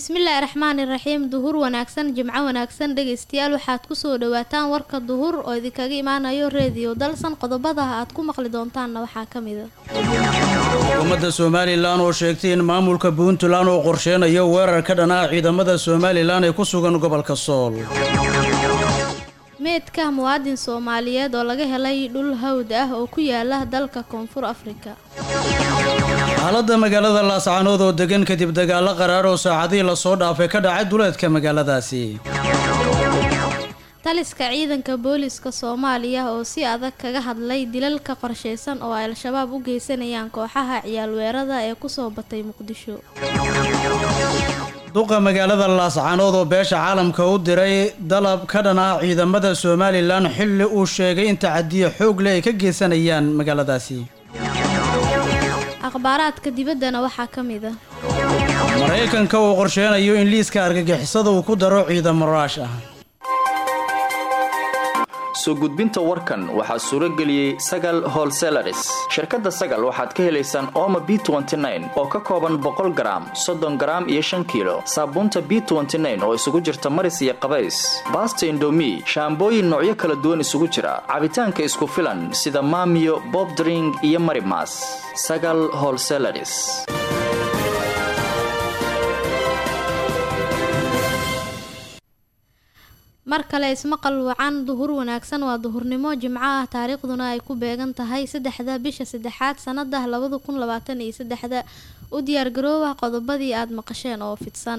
bismillaahi raxmaani raxiim duhur wanaagsan jimco wanaagsan dhegaystayaal waxaad kusoo dhawaataan warka duhur oo idinkaga imaanayo reediyo dalsan qodobada aad ku maqli doontaanna waxaa ka mid a xukuumadda somalilan oo sheegtay in maamulka puntland uu qorsheynayo weerar ka dhan ah ciidamada somalilan ee ku sugan gobolka sool meedka muwaadin soomaaliyeed oo laga helay dhul hawd ah oo ku yaala dalka koonfur afrika xaaladda magaalada laascaanood oo degan kadib dagaalo qaraar oo saacadihii lasoo dhaafay ka dhacay duleedka magaaladaasi taliska ciidanka booliska soomaaliya oo si adag kaga hadlay dilalka qorsheysan oo ay al-shabaab u geysanayaan kooxaha ciyaalweerada ee kusoo batay muqdisho duqa magaalada laascaanood oo beesha caalamka u diray dalab ka dhan ah ciidamada somalilan xilli uu sheegay in tacadiyo xoog leh ay ka geysanayaan magaaladaasi akhbaaraadka dibaddana waxaa ka mid a maraykanka uu qorsheynayo in liiska argagixisada uu ku daro ciidamo raash ah soo gudbinta warkan waxaa suuro geliyey sagal holselaris shirkadda sagal waxaad ka helaysaan ooma b oo ka kooban boqol garaam soddon garaam iyo shan kiilo saabuunta b oo isugu jirta maris iyo qabays baasta indomi shaambooyin noocyo kala duwan isugu jira cabitaanka isku filan sida maamiyo bobdring iyo marimas sagal holselaris mar kale ismaqal wacan duhur wanaagsan waa duhurnimo jimco ah taariikhduna ay ku beegan tahay saddexda bisha saddexaad sanada labada kun labaatan iyo saddexda u diyaargaroowa qodobadii aada maqasheen oo fidsan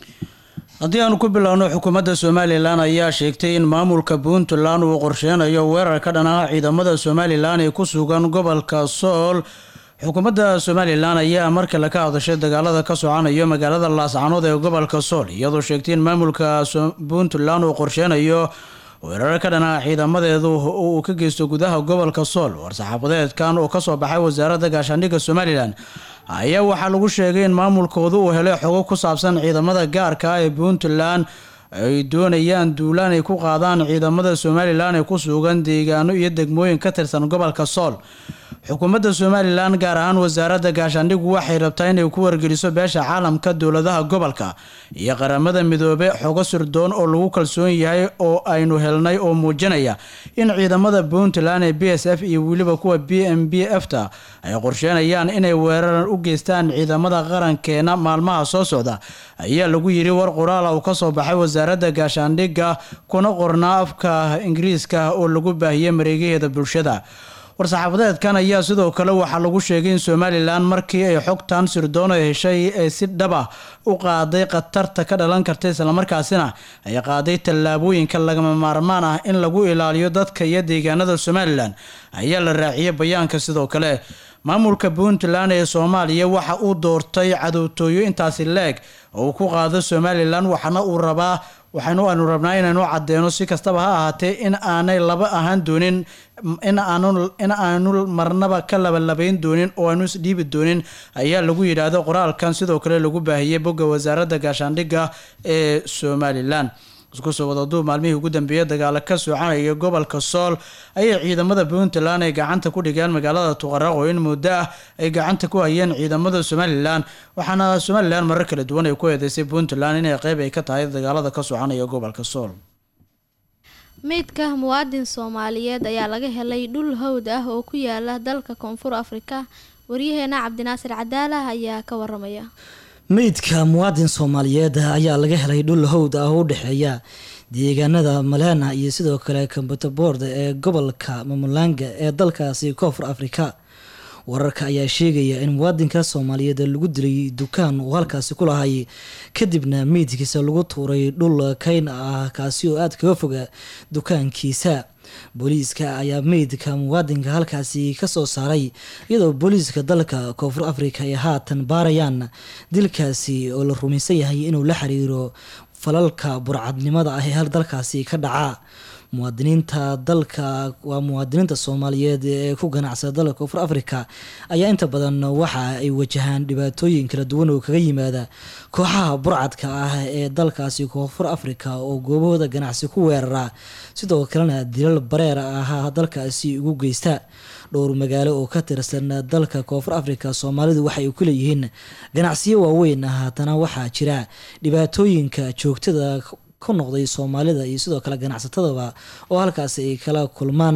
haddii aanu ku biloawno xukuumadda somalilan ayaa sheegtay in maamulka puntland uu qorsheynayo weerar ka dhan ah ciidamada somalilan ee ku sugan gobolka sool xukuumadda somalilan ayaa mar kale ka hadashay dagaalada ka socanayo magaalada laascanood ee gobolka sool iyadoo sheegtay in maamulka puntland uu qorsheynayo weerar ka dhan ah ciidamadeedu uu ka geysto gudaha gobolka sool war-saxaafadeedkan oo kasoo baxay wasaaradda gaashaandhigga somalilan ayaa waxaa lagu sheegay in maamulkoodu uu helay xogo ku saabsan ciidamada gaarka ah ee puntland ay doonayaan duulaan ay ku qaadaan ciidamada somalilan ee ku sugan deegaano iyo degmooyin ka tirsan gobolka sool xukuumadda somalilan gaar ahaan wasaaradda gaashaandhigu waxay rabtaa inay ku wargeliso beesha caalamka dowladaha gobolka iyo qaramada midoobe xogo sirdoon oo lagu kalsoon yahay oo aynu helnay oo muujinaya in ciidamada puntland ee b s f iyo weliba kuwa b m b f ta ay qorsheynayaan inay weerar u geystaan ciidamada qarankeena maalmaha soo socda ayaa lagu yiri war qoraala uu kasoo baxay wasaaradda gaashaandhigga kuna qornaa afka ingiriiska oo lagu baahiyey mareegaheeda bulshada war-saxaafadeedkan ayaa sidoo kale waxaa lagu sheegay in somalilan markii ay xogtan sirdoon ay heshay ee si dhaba u qaaday khatarta ka dhalan karta islamarkaasina ay qaaday tallaabooyinka lagama maarmaan ah in lagu ilaaliyo dadka iyo deegaanada somalilan ayaa la raaciyay bayaanka sidoo kale maamulka puntland ee soomaaliya waxa uu doortay cadowtooyo intaasi leeg oo uu ku qaado somalilan waxaana uu rabaa waxaynu aanu rabnaa inaynu cadeyno si kastaba ha ahaatee in aanay laba ahaan doonin in aanu in aanu marnaba ka labalabayn doonin oo aanu isdhiibi doonin ayaa lagu yidhaahdo qoraalkan sidoo kale lagu baahiyey bogga wasaaradda gaashaandhigga ee somalilan isku soo wadaduub maalmihii ugu dambeeyay dagaalo ka soconaya gobolka sool ayay ciidamada puntland ay gacanta ku dhigeen magaalada tuqaraq oo in muddo ah ay gacanta ku hayeen ciidamada somalilan waxaana somalilan marar kala duwan ay ku eedeysay puntland inay qeyb ay ka tahay dagaalada ka soconaya gobolka sool meydka muwaadin soomaaliyeed ayaa laga helay dhul hawd ah oo ku yaala dalka koonfur afrika waryaheena cabdinaasir cadaalah ayaa ka waramaya meydka muwaadin soomaaliyeed ayaa laga helay dhul howd ah oo u dhexeeya deegaanada malena iyo sidoo kale kambutabord ee gobolka mamulanga ee dalkaasi koonfur afrika wararka ayaa sheegaya in muwaadinka soomaaliyeed lagu dilay dukaan uu halkaasi ku lahay kadibna meydkiisa lagu tuuray dhul kayn ah kaasi oo aada kaga foga dukaankiisa booliiska ayaa meydka muwaadinka halkaasi kasoo saaray iyadoo booliiska dalka koonfur afrika ay haatan baarayaan dilkaasi oo la rumaysan yahay inuu la xiriiro falalka burcadnimada ah ee hal dalkaasi ka dhaca muwaadiniinta dalka waa muwaadiniinta soomaaliyeed ee ku ganacsada dalka koonfur africa ayaa inta badan waxa ay wajahaan dhibaatooyin kala duwan oo kaga yimaada kooxaha burcadka ah ee dalkaasi koonfur africa oo goobahooda ganacsi ku weerara sidoo kalena dilal bareer ah dalkaasi ugu geysta dhowr magaalo oo ka tirsan dalka koonfur africa soomaalidu waxay ku leeyihiin ganacsiyo waaweyn haatana waxaa jira dhibaatooyinka joogtada ku noqday soomaalida iyo sidoo kale ganacsatadaba oo halkaasi ay kala kulmaan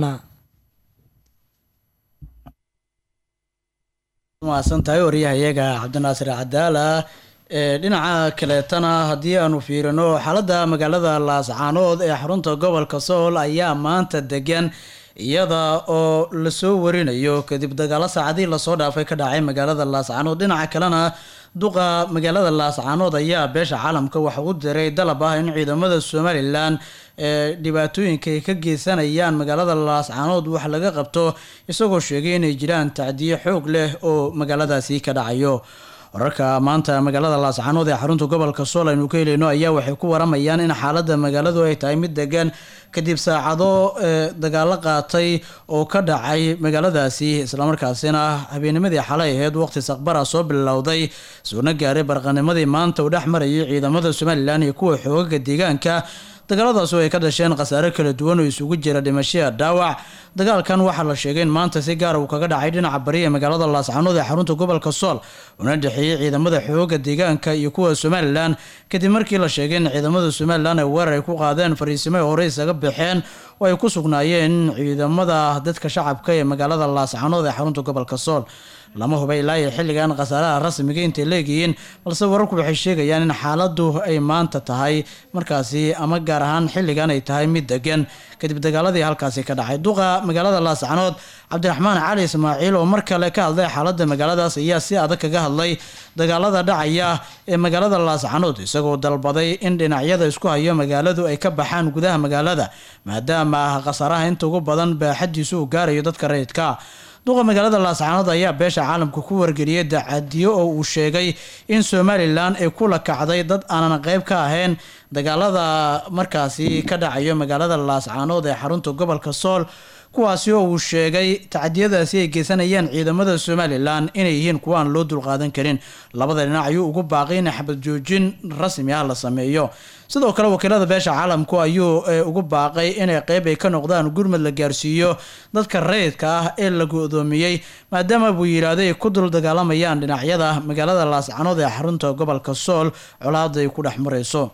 mahadsan tahay waryahayaga cabdinaasir cadaala ee dhinaca kaleetana haddii aanu fiirino xaaladda magaalada laascaanood ee xarunta gobolka sool ayaa maanta degan iyada oo lasoo warinayo kadib dagaalo saacadii lasoo dhaafay ka dhacay magaalada laascaanood dhinaca kalena duqa magaalada laascaanood ayaa beesha caalamka waxa u diray dalab ah in ciidamada somalilan ee dhibaatooyinka ay ka geysanayaan magaalada laascaanood wax laga qabto isagoo sheegay inay jiraan tacdiyo xoog leh oo magaaladaasi ka dhacayo wararka maanta magaalada laascaanood ee xarunta gobolka sool aynu ka helayno ayaa waxay ku waramayaan in xaaladda magaaladu ay tahay mid degan kadib saacado dagaalo qaatay oo ka dhacay magaaladaasi islamarkaasina habeennimadii xalay aheyd waqti saqbara soo bilowday suuna gaaray barqanimadii maanta uu dhex marayay ciidamada somalilan iyo kuwa xoogaga deegaanka dagaaladaas oo ay ka dhasheen khasaare kala duwan oo isugu jira dhimashaya dhaawac dagaalkan waxaa la sheegay in maanta si gaara uu kaga dhacay dhinaca bari ee magaalada laascaanood ee xarunta gobolka sool una dhexeeyey ciidamada xooga deegaanka iyo kuwa somalilan kadib markii la sheegay in ciidamada somalilan ay weerar ay ku qaadeen fariisimo ay hore isaga baxeen oo ay ku sugnaayeen ciidamada dadka shacabka ee magaalada laascaanood ee xarunta gobolka sool lama huba ilaa iyo xilligan khasaaraha rasmiga intay leegihiin balse wararku waxay sheegayaan in xaaladu ay maanta tahay markaasi ama gaar ahaan xilligan ay tahay mid degan kadib dagaaladii halkaasi ka dhacay duqa magaalada laascanood cabdiraxmaan cali ismaaciil oo mar kale ka hadlay xaaladda magaaladaas ayaa si adag kaga hadlay dagaalada dhacaya ee magaalada laascanood isagoo dalbaday in dhinacyada isku hayo magaaladu ay ka baxaan gudaha magaalada maadaama khasaaraha inta ugu badan baaxadiisu uu gaarayo dadka rayidka duqa magaalada laascaanood ayaa beesha caalamka ku wargeliyay dacadiyo oo uu sheegay in somalilan ay kula kacday dad aanan qeyb ka ahayn dagaalada markaasi ka dhacayo magaalada laascaanood ee xarunta gobolka sool kuwaasi oo uu sheegay tacadiyadaasi ay geysanayaan ciidamada somalilan inay yihiin kuwa aan loo dulqaadan karin labada dhinac ayuu ugu baaqay in xabad joojin rasmi ah la sameeyo sidoo kale wakiilada beesha caalamku ayuu ugu baaqay inay qeyb ay ka noqdaan gurmad la gaarsiiyo dadka rayidka ah ee la go-doomiyey maadaama buu yidhaahday ay ku dul dagaalamayaan dhinacyada magaalada laascanood ee xarunta gobolka sool colaada ay ku dhex marayso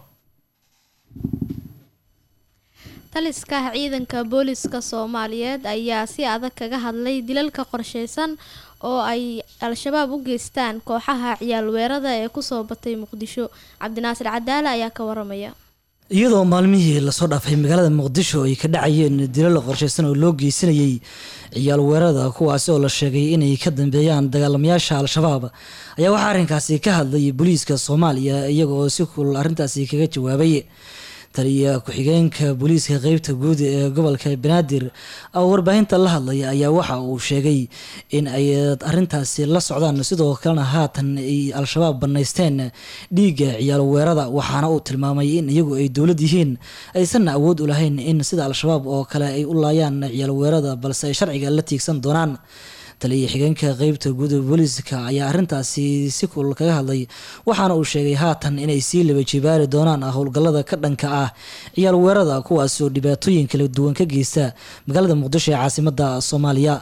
taliska ciidanka booliska soomaaliyeed ayaa si adag kaga hadlay dilalka qorsheysan oo ay al-shabaab u geystaan kooxaha ciyaal weerada ee kusoo batay muqdisho cabdinaasir cadaale ayaa ka waramaya iyadoo maalmihii lasoo dhaafay magaalada muqdisho ay ka dhacayeen dilal qorsheysan oo loo geysanayay ciyaal weerada kuwaasi oo la sheegay inay ka dambeeyaan dagaalamayaasha al-shabaab ayaa waxaa arrinkaasi ka hadlay booliiska soomaaliya iyagaoo si kulul arrintaasi kaga jawaabay taliya ku-xigeenka booliiska qeybta guud ee gobolka banaadir oo warbaahinta la hadlaya ayaa waxa uu sheegay in ay arintaasi la socdaan sidoo kalena haatan ay al-shabaab banaysteen dhiigga ciyaal weerada waxaana uu tilmaamay in iyagu ay dowlad yihiin aysanna awood u lahayn in sida al-shabaab oo kale ay u laayaan ciyaal weerada balse ay sharciga la tiigsan doonaan taliya xigeenka qeybta guud ee booliiska ayaa arrintaasi si kulul kaga hadlay waxaana uu sheegay haatan inay sii laba jibaari doonaan howlgallada ka dhanka ah ciyaal weerada kuwaasi oo dhibaatooyin kala duwan ka geysta magaalada muqdisho ee caasimadda soomaaliya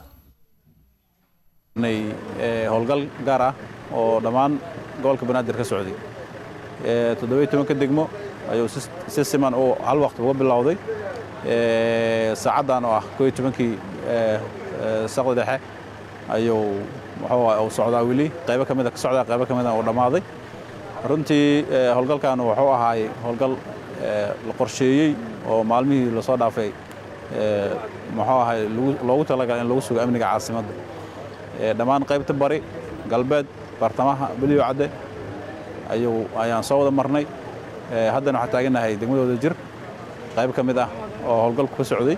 howlgal gaar ah oo dhammaan gobolka banaadir ka socday toddobiyo tobanka degmo ayuu si siman uu hal waqti uga bilowday saacaddan oo ah koo iyo tobankii saqda dhexe ayuu muxuu socdaa weli qaybo ka mida ka socdaa qaybo ka mida uu dhammaaday runtii howlgalkan wuxuu ahaay howlgal la qorsheeyey oo maalmihii lasoo dhaafay muxuu ahay loogu talagalay in lagu sugo amniga caasimadda dhammaan qaybta bari galbeed bartamaha beliyo cadde ayuu ayaan soo wada marnay haddana waxaan taagannahay degmadooda jir qayb ka mid ah oo howlgalku ka socday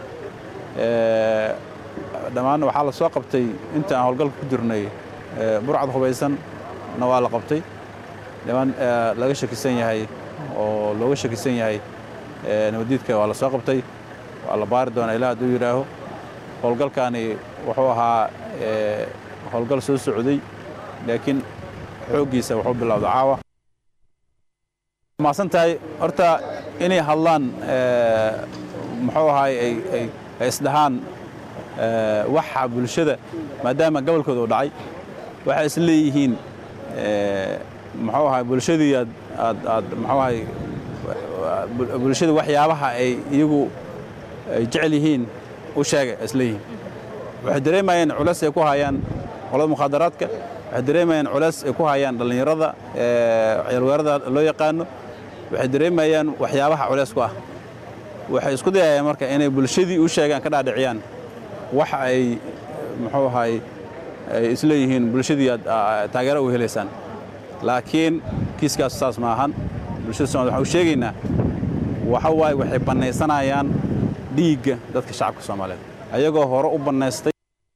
dhammaan waxaa la soo qabtay inta aan howlgalka ku jirnay burcad hubaysanna waa la qabtay dhammaan laga shakisan yahay oo looga shakisan yahay nabadiidka waa la soo qabtay la baari doonaa ilaa hadduu yidhaaho howlgalkaani wuxuu ahaa howlgal soo socday laakiin xooggiisa wuxuu bilowda caawa maasan tahay horta inay hadlaan muxuu ahaay ay isdhahaan waxa bulshada maadaama gobolkooda u dhacay waxay is leeyihiin muxuu ahaay bulshadii aad aad aad muxuu ahaay bulshada waxyaabaha ay iyagu ay jecel yihiin u sheega is leeyihiin waxay dareemayeen culays ay ku hayaan qolada mukhaadaraadka waxay dareemayaan culays ay ku hayaan dhallinyarada ciyaalweerada loo yaqaano waxay dareemayaan waxyaabaha culays ku ah waxay isku dayayaan marka inay bulshadii u sheegaan ka dhaadhiciyaan wax ay muxuu ahaay ay isleeyihiin bulshadii aad taageero u helaysaan laakiin kiiskaas saas ma ahan bulshada soomaaliyed waxaan u sheegaynaa waxa waaye waxay bannaysanayaan dhiigga dadka shacabka soomaaliyeed ayagoo hore u bannaystay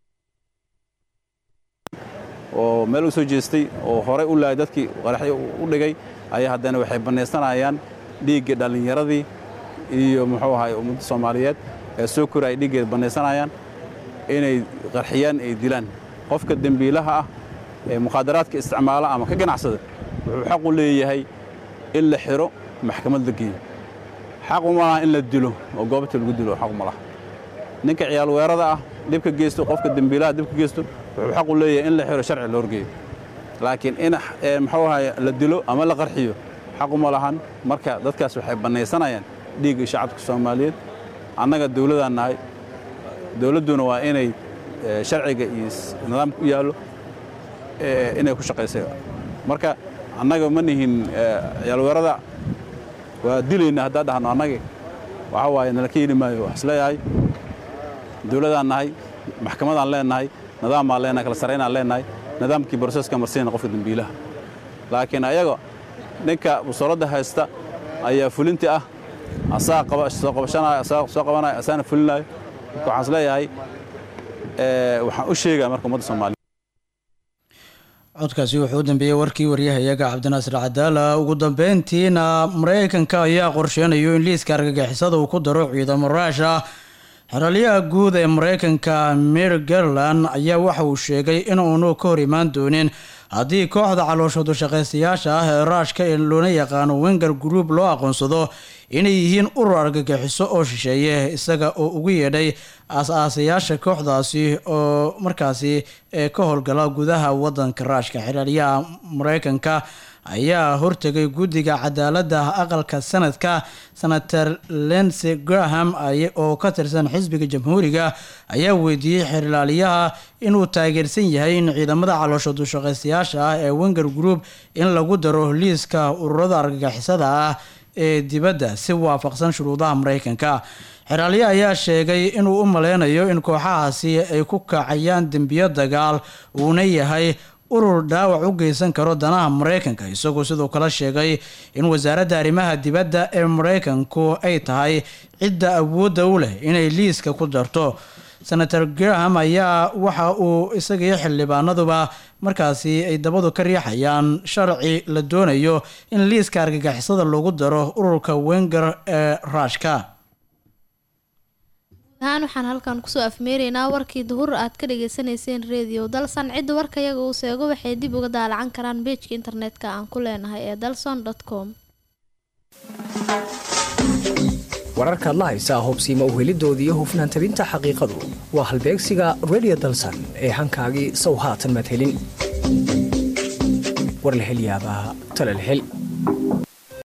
oo meel u soo jeestay oo horey u laayay dadkii qaraxyo u dhigay ayaa haddana waxay bannaysanayaan dhiigga dhallinyaradii iyo muxuu ahaay ummadda soomaaliyeed ee soo koraya dhiiggeeda bannaysanayaan inay qarxiyaan ay dilaan qofka dembiilaha ah ee mukhaadaraadka isticmaala ama ka ganacsada wuxuu xaq u leeyahay in la xiro maxkamad la geeyo xaq uma laha in la dilo oo goobta lagu dilo xaq uma laha ninka ciyaal weerada ah dhibka geysto qofka dembiilaha dhibka geysto wuxuu xaq u leeyahay in la xiro sharci loo horgeeyo laakiin in muxuu ahaay la dilo ama la qarxiyo xaq uma lahan marka dadkaas waxay bannaysanayaan dhiigga shacabka soomaaliyeed annaga dawladaan nahay dawladduna waa inay sharciga iyo nidaamka u yaallo inay ku shaqaysay marka annaga ma nihin ciyaalweerada waa dilayna haddaan dhahno annagi waxa waaye nala ka yeli maayo wax isleeyahay dawladaan nahay maxkamadaan leenahay nidaam baan leenahay kala saraynaan leenahay nidaamkii broseska marsiina qofka dembiilaha laakiin ayaga ninka busoolada haysta ayaa fulinti ah asaa soo qabashanayo asaa soo qabanayo asaana fulinayo marka waxaan isleeyahay waxaan u sheegaa marka ummadda soomaaliya codkaasi wuxuu u dambeeyey warkii waryahayaga cabdinaasir cadaala ugu dambeyntiina maraykanka ayaa qorsheynayo in liiska argagixisada uu ku daro ciidamo raash ah xeralyaha guud ee maraykanka mir garland ayaa waxa uu sheegay in uunu ka hor imaan doonin haddii kooxda calooshoodu shaqaystayaasha ah ee raashka ee loona yaqaano wenger group loo aqoonsado inay yihiin urur argagixiso oo shisheeye isaga oo ugu yeedhay aas-aasayaasha kooxdaasi oo markaasi ka howlgala gudaha wadanka raashka xeraalyaha maraykanka ayaa hortegay guddiga cadaaladda aqalka sanadka senator lensey graham oo ka tirsan xisbiga jamhuuriga ayaa weydiiyey xeerlaaliyaha inuu taageersan yahay in ciidamada calooshoodu shaqaystayaasha ah ee wenger group in lagu daro liiska ururada argagixisada ah ee dibadda si waafaqsan shuruudaha maraykanka xeraalye ayaa sheegay inuu u maleynayo in kooxahaasi ay ku kacayaan dembiyo dagaal uuna yahay urur dhaawac u geysan karo danaha maraykanka isagoo sidoo kale sheegay in wasaaradda arrimaha dibadda ee maraykanku ay tahay cidda awoodda u leh inay liiska ku darto senator graham ayaa waxa uu isagii xildhibaanaduba markaasi ay dabadu ka riixayaan sharci la doonayo in liiska argagixisada lagu daro ururka wenger ee raashka ahaan waxaan halkan kusoo afmeeraynaa warkii duhur aad ka dhagaysanayseen redio dalsan cidda warkayaga uu seego waxay dib uga daalacan karaan beejka internetka aan ku leenahay ee dalson com wararkaad la haysaa hubsiima uhelidoodii hufnaan tabinta xaqiiqadu waa halbeegsiga redio dalsan ee hankaagii sow haatan madhelin warlahelyaabaa talalhel